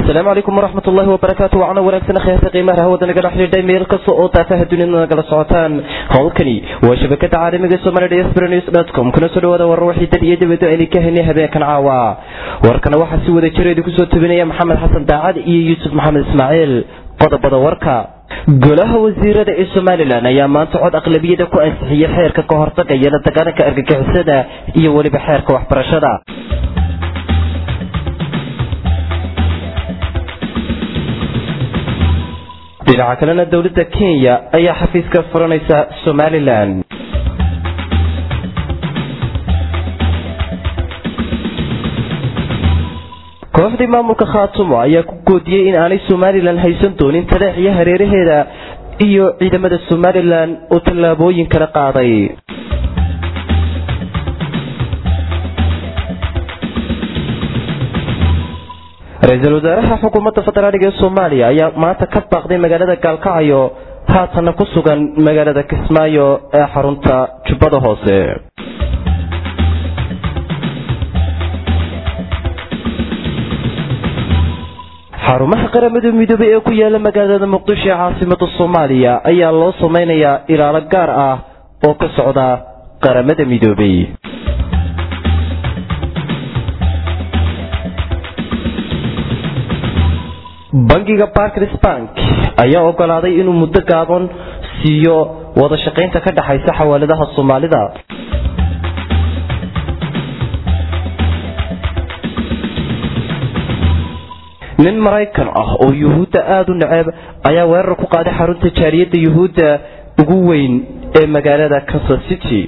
asalaamu calaykum waraxmat ullahi wabarakaatu wacna wanaagsan khyaarta qiimaha hawada nagala xidhiidhay meel kasta oo taafaha dunida nagala socotaan howlkani waa shabakada caalamiga somali dsbrews com kuna soo dhawaada warar waxii dad iyo dibado aynu ka helnay habeenkan caawa warkana waxaa si wada jira idinku soo tubinaya maxamed xasan daacad iyo yuusuf maxamed ismaaciil qodobada warka golaha wasiirada ee somalilan ayaa maanta cod aqlabiyada ku ansixiyey xeerka ka hortagaya la dagaalanka argagixisada iyo weliba xeerka waxbarashada dhinaca kalena dowladda kenya ayaa xafiiska furanaysa somalilan kooxdii maamulka khaatumo ayaa ku goodiyey in aanay somalilan haysan doonin taleex iyo hareeraheeda iyo ciidamada somalilan oo tallaabooyin kala qaaday ra-iisul wasaaraha xukuumadda federaaliga ee soomaaliya ayaa maanta ka baaqday magaalada gaalkacyo haatana ku sugan magaalada kismaayo ee xarunta jubbada hoose xarumaha qaramada midoobay ee ku yaala magaalada muqdisho ee caasimada soomaaliya ayaa loo samaynayaa ilaalo gaar ah oo ka socda qaramada midoobay bangiga barclays bank ayaa ogolaaday inuu muddo gaaban siiyo wada shaqaynta ka dhexaysa xawaaladaha soomaalida nin maraykan ah oo yuhuudda aada u neceb ayaa weerar ku qaaday xarunta jaariyadda yuhuudda ugu weyn ee magaalada kansas city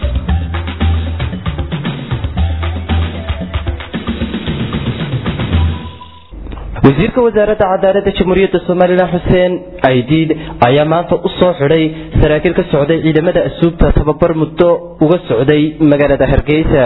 wasiirka wasaaradda cadaaladda jamhuuriyadda somalilan xuseen aidiid ayaa maanta u soo xidhay saraakiil ka socday ciidamada asuubta tababar muddo uga socday magaalada hargeysa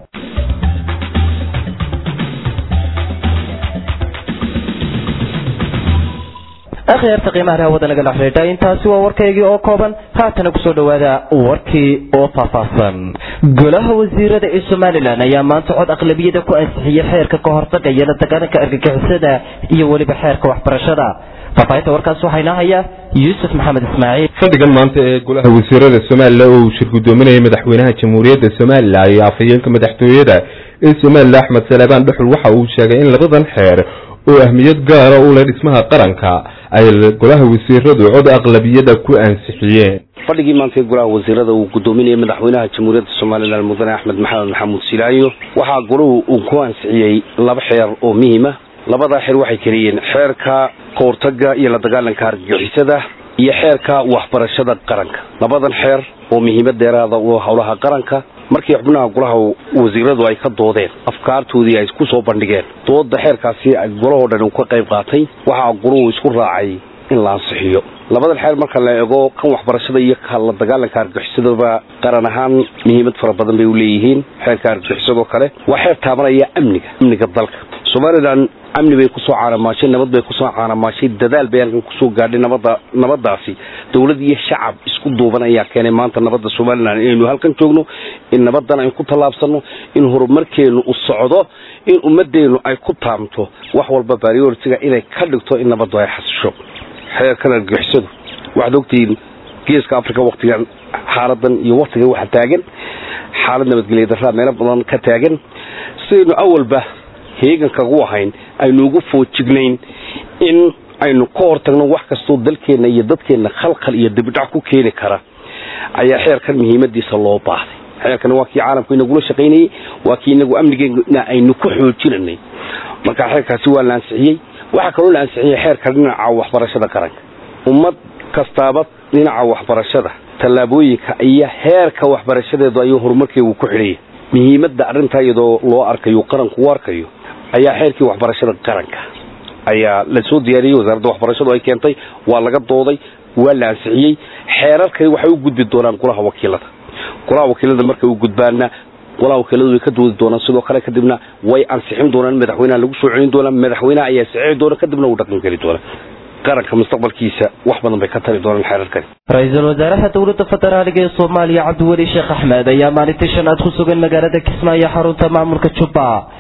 akhyaarta qiimaha hawada nagala xidhiidha intaasi waa warkaygii oo kooban haatana kusoo dhawaada warkii oo faahfaahsan golaha wasiirada ee somalilan ayaa maanta cod aqlabiyada ku ansixiyey xeerka ka hortagaya la dagaalanka argagixisada iyo weliba xeerka waxbarashada faafaahinta warkaas waxaa inoo haya yuusuf maxamed ismaaciil fadhigan maanta ee golaha wasiirada somalilan oo uu shir gudoominayay madaxweynaha jamhuuriyadda somalilan iyo afhayeenka madaxtooyada ee somalilan axmed saleebaan dhuxul waxa uu sheegay in labadan xeer oo ahmiyad gaara u leh dhismaha qaranka ay golaha wasiiradu cod aqlabiyada ku ansixiyeen fadhigii maanta ee golaha wasiirada uu gudoominayay madaxweynaha jamhuuriyadda somalilan mudane axmed maxamed maxamuud silaayo waxaa golahu uu ku ansixiyey laba xeer oo muhiima labadaa xeer waxay keliyeen xeerka kahortaga iyo la dagaalanka argagixisada iyo xeerka waxbarashada qaranka labadan xeer oo muhiimad dheeraada u howlaha qaranka markii xubnaha golaha wasiiradu ay ka doodeen afkaartoodii ay ku soo bandhigeen dooda xeerkaasi golahoo dhan uu ka qayb qaatay waxaa goluhu isku raacay in la ansixiyo labadan xeer marka la eego kan waxbarashada iyo ka la dagaalanka argagixisadaba qaran ahaan muhiimad fara badan bay u leeyihiin xeerka argagixisadoo kale waa xeer taabanaya amniga amniga dalka somalilan amni bay kusoo caanamaashay nabad bay kusoo caanamaashay dadaal bay halkan kusoo gaadhay nabada nabadaasi dowlad iyo shacab isku duuban ayaa keenay maanta nabadda somalilan inaynu halkan joogno in nabadan aynu ku tallaabsano in horumarkeenu u socdo in ummadeenu ay ku taamto wax walba barioritiga inay ka dhigto in nabadu ay xasisho xeerkan argixisadu waxaad ogtihiin geeska africa waktigan xaaladan iyo waktigan waxa taagan xaalad nabadgelya daraa meelo badan ka taagan sidaynu awalba heegankagu ahayn aynu ugu foojignayn in aynu ka hortagno wax kastoo dalkeenna iyo dadkeenna khalkhal iyo dibidhac ku keeni kara ayaa xeerkan muhiimadiisa loo baahday xeerkan waa kii caalamku inagula shaqaynayey waa kii inagu amnigeena aynu ku xoojinanay marka xeerkaasi waa la ansixiyey waxaa kaloo la ansixiyey xeerka dhinaca waxbarashada qaranka ummad kastaaba dhinaca waxbarashada tallaabooyinka iyo heerka waxbarashadeedu ayuu horumarkeegu ku xidhaya muhiimadda arrintaa iyadoo loo arkayo qaranku u arkayo ayaa xeerkii waxbarashada qaranka ayaa la soo diyaariyey wasaaradda waxbarashadu ay keentay waa laga dooday waa la ansixiyey xeerarkani waxay u gudbi doonaan golaha wakiilada golaha wakiilada markay u gudbaana golaha wakiiladu way ka doodi doonaan sidoo kale kadibna way ansixin doonaan madaxweynaha lagu soo celin doonaa madaxweynaha ayaa saxiixi doona kadibna uu dhaqan geli doona qaranka mustaqbalkiisa wax badan bay ka tari doonaan xeerarkani ra-iisul wasaaraha dowladda federaaliga ee soomaaliya cabdiweli sheekh axmed ayaa maalintii shanaad ku sugan magaalada kismaayo xarunta maamulka jubba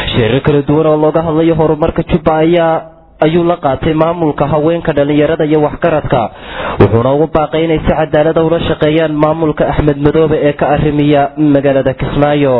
shirar kala duwan oo looga hadlayo horumarka jubba ayaa ayuu la qaatay maamulka haweenka dhallinyarada iyo waxgaradka wuxuuna ugu baaqay inay si cadaalada ula shaqeeyaan maamulka axmed madoobe ee ka arrimiya magaalada kismaayo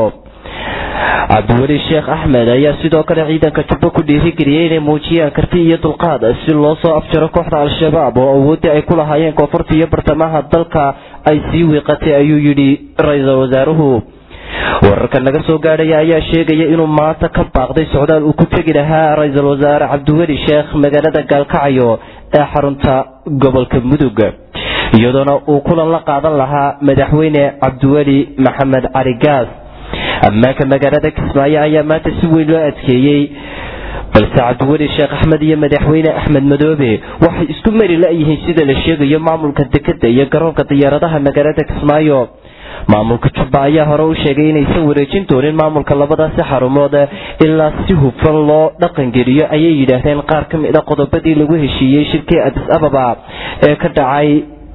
cabdiweli sheekh axmed ayaa sidoo kale ciidanka jubbo ku dhiirigeliyey inay muujiyaan karti iyo dulqaad si loo soo afjaro kooxda al-shabaab oo awooddii ay ku lahaayeen koonfurta iyo bartamaha dalka ay sii wiiqatay ayuu yidhi ra-iisul wasaaruhu wararka naga soo gaadhaya ayaa sheegaya inuu maanta ka baaqday socdaal uu ku tegi lahaa ra-iisul wasaare cabdiweli sheekh magaalada gaalkacyo ee xarunta gobolka mudug iyadoona uu kulan la qaadan lahaa madaxweyne cabdiweli maxamed cali gaas ammaanka magaalada kismaayo ayaa maanta si weyn loo adkeeyey balse cabdiweli sheekh axmed iyo madaxweyne axmed madoobe waxay isku mari la-yihiin sida la sheegayo maamulka dekeda iyo garoonka diyaaradaha magaalada kismaayo maamulka jubba ayaa hore u sheegay inaysan wareejin doonin maamulka labadaasi xarumood ilaa si hufan loo dhaqangeliyo ayay yidhaahdeen qaar ka mid a qodobadii lagu heshiiyey shirkii adis ababa ee ka dhacay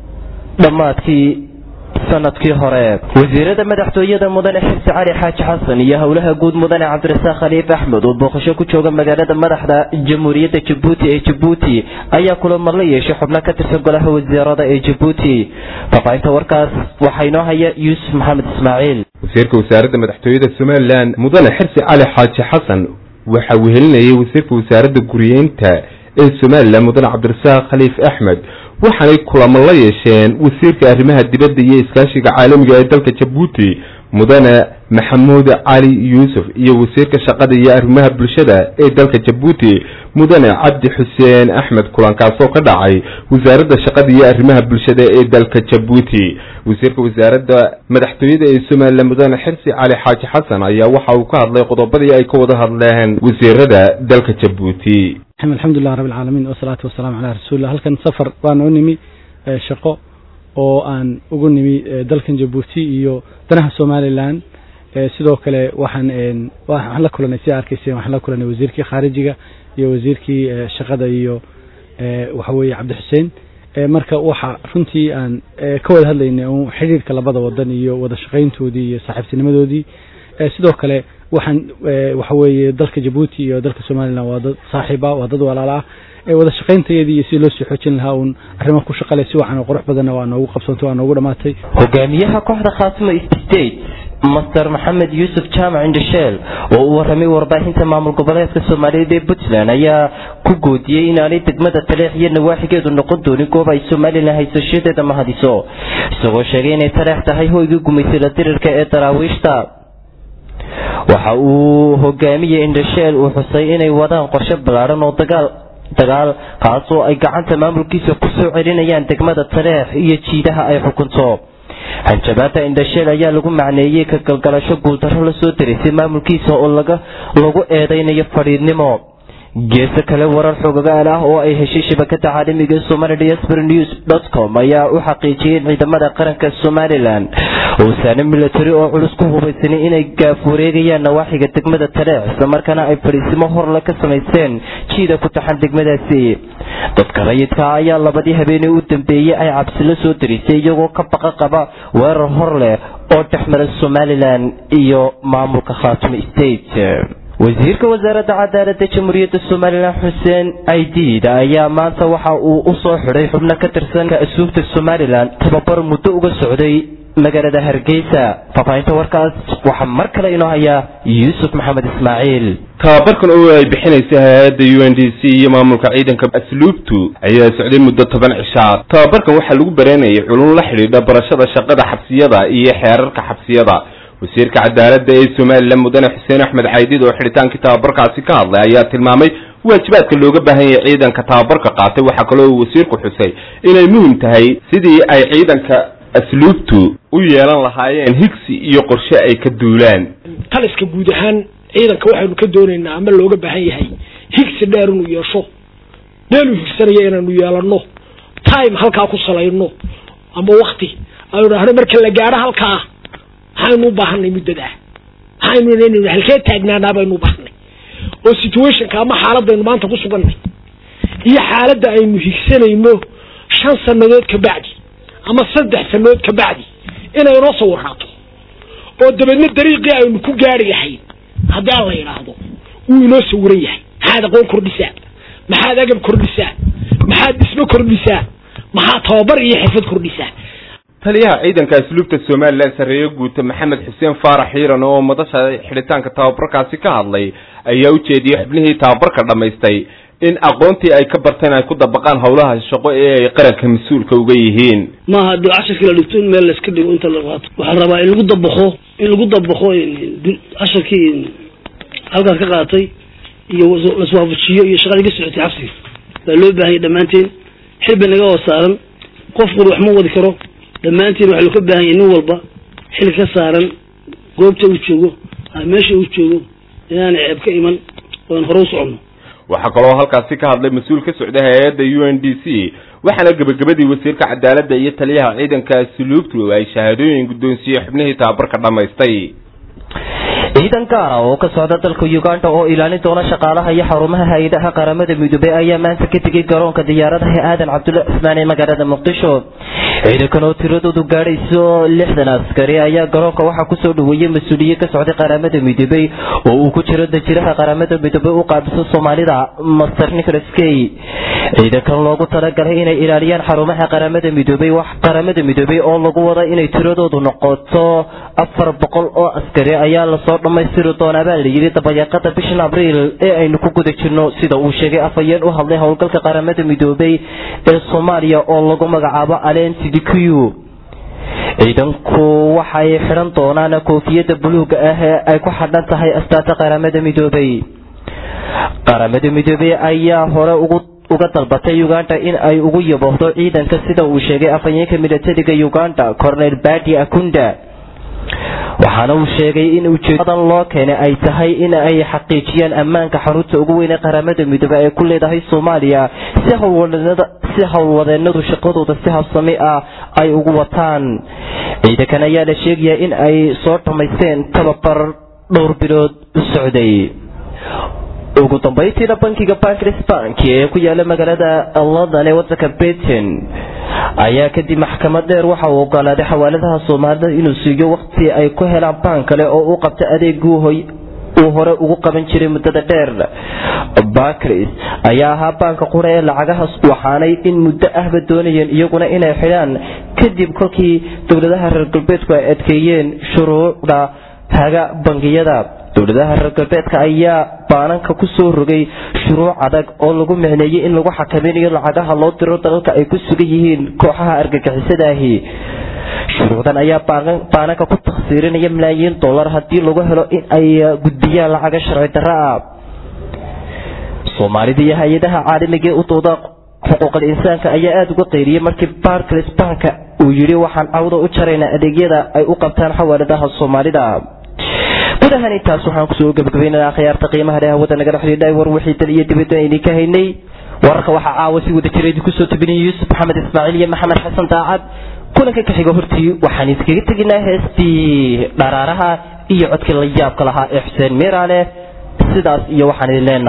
dhammaadkii sanadkii hore wasiirada madaxtooyada mudane xirsi cali xaaji xasan iyo howlaha guud mudane cabdirasaaq khaliif axmed oo booqasho ku jooga magaalada madaxda jamhuuriyadda jabuuti ee jabuuti ayaa kulamar la yeeshay xubno ka tirsan golaha wasiirada ee jabuuti faafaahinta warkaas waxaa inoo haya yuusuf maxamed ismaaciil wasiirka wasaaradda madaxtooyada somalilan mudane xirsi cali xaaji xasan waxaa wehelinayay wasiirka wasaaradda guriyeynta ee somalilan mudane cabdirasaaq khaliif axmed waxaanay kulamo la yeesheen wasiirka arrimaha dibadda iyo iskaashiga caalamiga ee dalka jabuuti mudane maxamuud cali yuusuf iyo wasiirka shaqada iyo arrimaha bulshada ee dalka jabuuti mudane cabdi xuseen axmed kulankaasoo ka dhacay wasaaradda shaqada iyo arrimaha bulshada ee dalka jabuuti wasiirka wasaaradda madaxtooyada ee somalilan mudane xirsi cali xaaji xasan ayaa waxa uu ka hadlay qodobadii ay ka wada hadleen wasiirada dalka jabuuti alxamdulilah rabi alcaalamiin wasalaatu wasalaamu calaa rasuulillah halkan safar baana u nimi shaqo oo aan ugu nimi dalkan jabuuti iyo danaha somalilan sidoo kale waxaan waxaan la kulanay si arkayseen waxaan la kulanay wasiirkii khaarijiga iyo wasiirkii shaqada iyo waxa weeye cabdi xuseen marka waxa runtii aan ka wada hadlaynay un xidhiirka labada wadan iyo wada shaqayntoodii iyo saaxiibtinimadoodii sidoo kale waxaan waxa weeye dalka jabuuti iyo dalka somalilan waa dad saaxiiba waa dad walaala ah wada shaqayntayeedii iyo si loo sii xoojin lahaa uun arrimo ku shaqale si wacan oo qurux badanna waa noogu qabsantay waa noogu dhammaatay hogaamiyaha kooxda khaasimo state master maxamed yuusuf jaamac indhasheel oo u warramay warbaahinta maamul goboleedka soomaaliyeed ee puntland ayaa ku goodiyey inaanay degmada taleex iyo nawaaxigeedu noqon doonin goob ay somalilan haysashadeeda mahadiso isagoo sheegay inay taleex tahay hoygii gumaysada dirirka ee daraawiishta waxa uu hogaamiyey indhasheel uu xusay inay wadaan qorshe ballaadhan oo dagaal dagaal kaasoo ay gacanta maamulkiisa ku soo celinayaan degmada taleex iyo jiidaha ay xukunto hanjabaada indhasheel ayaa lagu macneeyey ka galgalasho guuldarro la soo darisay maamulkiisa oo laga lagu eedaynayo fadhiidnimo geeso kale warar xogagaal ah oo ay heshay shabakada caalamiga somali diaspor news dot com ayaa u xaqiijiyey in ciidamada qaranka somalilan uusaane milatary oo culus ku hubaysanay inay gaaf wareegayaan nawaaxiga degmada taleex islamarkaana ay fadhiisimo horle ka samaysteen jiida ku taxan degmadaasi dadka rayidka ayaa labadii habeeney u dambeeyey ay cabsi la soo darisay iyagoo ka baqa qaba weerar hor leh oo dhexmara somalilan iyo maamulka khaatimo state wasiirka wasaaradda cadaaladda jamhuuriyadda somalilan xuseen aidiid ayaa maanta waxa uu u soo xidhay xubno ka tirsan ka-asuubta somalilan tababar muddo uga socday magaalada hargeysa faafaahinta warkaas waxaa mar kale inoo hayaa yuusuf maxamed ismaaciil tababarkan oo ay bixinaysa hay-adda u n d c iyo maamulka ciidanka asluubtu ayaa socday muddo toban cishaa tababarkan waxaa lagu bareenayay culun la xidhiidha barashada shaqada xabsiyada iyo xeerarka xabsiyada wasiirka cadaaladda ee somalilan mudane xuseen axmed caydid oo xidhitaankii tababarkaasi ka hadlay ayaa tilmaamay waajibaadka looga baahan yahay ciidanka tababarka qaatay waxaa kaloo uu wasiirku xusay inay muhim tahay sidii ay ciidanka asluubtu u yeelan lahaayeen higsi iyo qorshe ay ka duulaan taliska guud ahaan ciidanka waxaynu ka doonaynaa ama looga baahan yahay higsi dheer inuu yeesho meeluu higsanaya inaanu yeelano time halkaa ku salayno ama wakti aynu dhahno marka la gaadho halkaa maxaynu u baahanay muddadaa maxaynu inaynu halkee taagnaanaa baynu u baahanay oo situationka ama xaaladaynu maanta ku sugannay iyo xaaladda aynu higsanayno shan sanadood ka bacdi ama saddex sanadood ka bacdi inay noo sawiraato oo dabeedna dariiqii aynu ku gaari lahayn haddii aan la yidhaahdo wuu inoo sawiran yahay maxaad aqoon kordhisaa maxaad agab kordhisaa maxaad dhismo kordhisaa maxaad tababar iyo xirfad kordhisaa taliyaha ciidanka asluubta somalilan sarreeye guuta maxamed xuseen faarax xiiran oo madasha xidhitaanka tababarkaasi ka hadlay ayaa u jeediyey xubnihii tababarka dhammaystay in aqoontii ay ka barteen ay ku dabaqaan howlaha shaqo ee ay qaranka mas-uulka uga yihiin maaha hadii cashirkii la dhigto in meel layska dhigo inta la qaato waxaa rabaa in lagu dabaqo in lagu dabaqo cashirkii halkaas ka qaatay iyo laswaafajiyo iyo shaqadii ka socotay xabsiga baa loo baahanya dhammaanteen xilba naga oo saaran qof qur wax ma wadi karo dhammaanteen waxaa loo ka baahan yahay nin walba xil ka saaran goobta uu joogo meesha uu joogo inaan ceeb ka iman oan hore u soconno waxaa kaloo halkaasi ka hadlay mas-uul ka socda hay-adda u n d c waxaana gebagabadii wasiirka cadaaladda iyo taliyaha ciidanka asluubtu ay shahaadooyin guddoonsiiyey xubnihii tababarka dhammaystay ciidan gaara oo ka socda dalka uganda oo ilaalin doona shaqaalaha iyo xarumaha hay-adaha qaramada midoobey ayaa maanta ka tegay garoonka diyaaradaha aadan cabdulla cismaan ee magaalada muqdisho ciidankan oo tiradoodu gaadhayso lixdan askari ayaa garoonka waxaa kusoo dhaweeyey mas-uuliyiin ka socday qaramada midoobey oo uu ku jiro dajiraha qaramada midoobey u qaabiso soomaalida master nicholas key ciidankan loogu talagalay inay ilaaliyaan xarumaha qaramada midoobey wax qaramada midoobey oo lagu wada inay tiradoodu noqoto afar boqol oo askari ayaa lasoo dhammaystiri doonaa baa layidhi dabayaaqada bishan abriil ee aynu ku guda jirno sida uu sheegay afhayeen u hadlay howlgalka qaramada midoobey ee soomaaliya oo lagu magacaabo alen sidikiyu ciidanku waxay xidhan doonaan koofiyada buluuga ah ee ay ku xadhan tahay astaata qaramada midoobey qaramada midoobey ayaa hore ugu uga dalbatay uganda in ay ugu yaboohdo ciidanka sida uu sheegay afhayeenka milatariga uganda cornel badi akunda waxaana uu sheegay in ujeedadan loo keenay ay tahay in ay xaqiijiyaan ammaanka xarunta ugu weyn ee qaramada midoobe ee ku leedahay soomaaliya si howlwadeennada si howlwadeenadu shaqadooda si habsami ah ay ugu wataan ciidankan ayaa la sheegayaa in ay soo dhammaysteen tababar dhowr bilood u socday ugu dambaytiina bankiga barclays bank ee ku yaala magaalada london ee wadanka britain ayaa kadib maxkamad dheer waxa uu ogolaaday xawaaladaha soomaalida inuu siiyo waqti ay ku helaan baan kale oo u qabta adeeguu uu hore ugu qaban jiray muddada dheer barclays ayaa ahaa baanka qura ee lacagahaas waxaanay in muddo ahba doonayeen iyaguna inay xidhaan kadib kolkii dowladaha reer galbeedku ay adkeeyeen shuruucda haga bangiyada dowladaha reer galbeedka ayaa baananka ku soo rogay shuruuc adag oo lagu micneeyey in lagu xakamaynayo lacagaha loo diro dalalka ay ku sugan yihiin kooxaha argagixisadaahi shuruucdan ayaa baananka ku takhsiirinaya malaayiin dollar haddii lagu helo in ay gudbiyaan lacaga sharci darro ah soomaalida iyo hay-adaha caalamiga ee u dooda xuquuqal insaanka ayaa aada uga qayriyey markii barclays banka uu yidhi waxaan cawda u jaraynaa adeegyada ay u qabtaan xawaaladaha soomaalida gudahan intaas waxaan kusoo gabagabaynana akhyaarta qiimaha leh hawada naga dhexdhiidhay war wixii dal iyo dibadda idinka haynay wararka waxaa caawa si wada jira idinku soo tabinaya yuusuf maxamed ismaaciil iyo maxamed xasan daacad kulanka ka xiga hortii waxaan iskaga teginaa heestii dharaaraha iyo codkii la yaabka lahaa ee xuseen miiraale sidaas iyo waxaan idin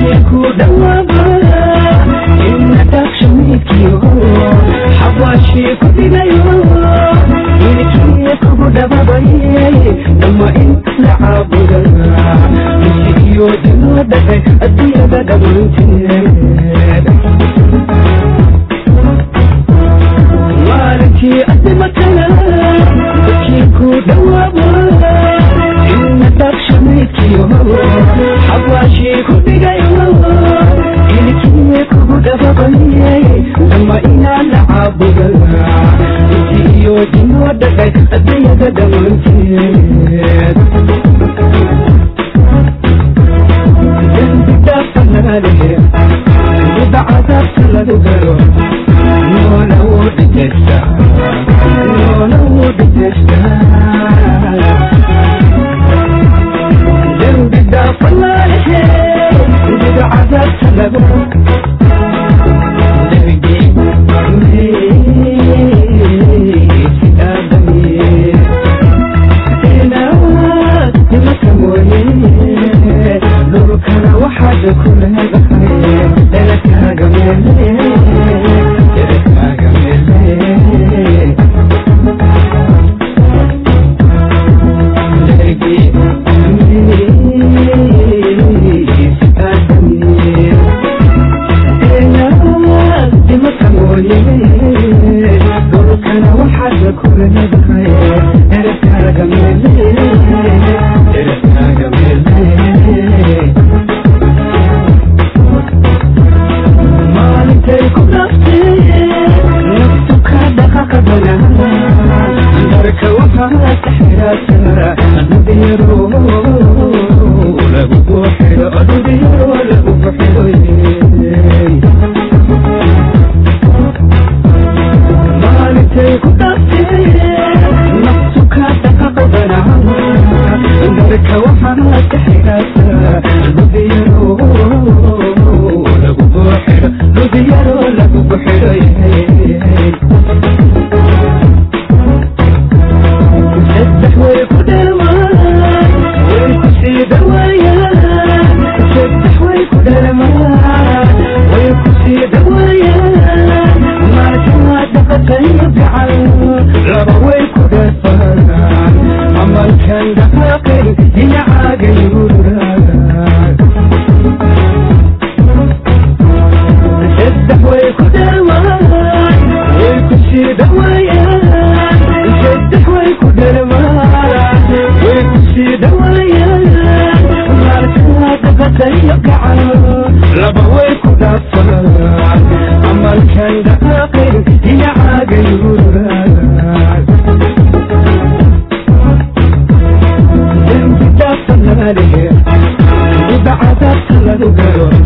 حواشي Thank you.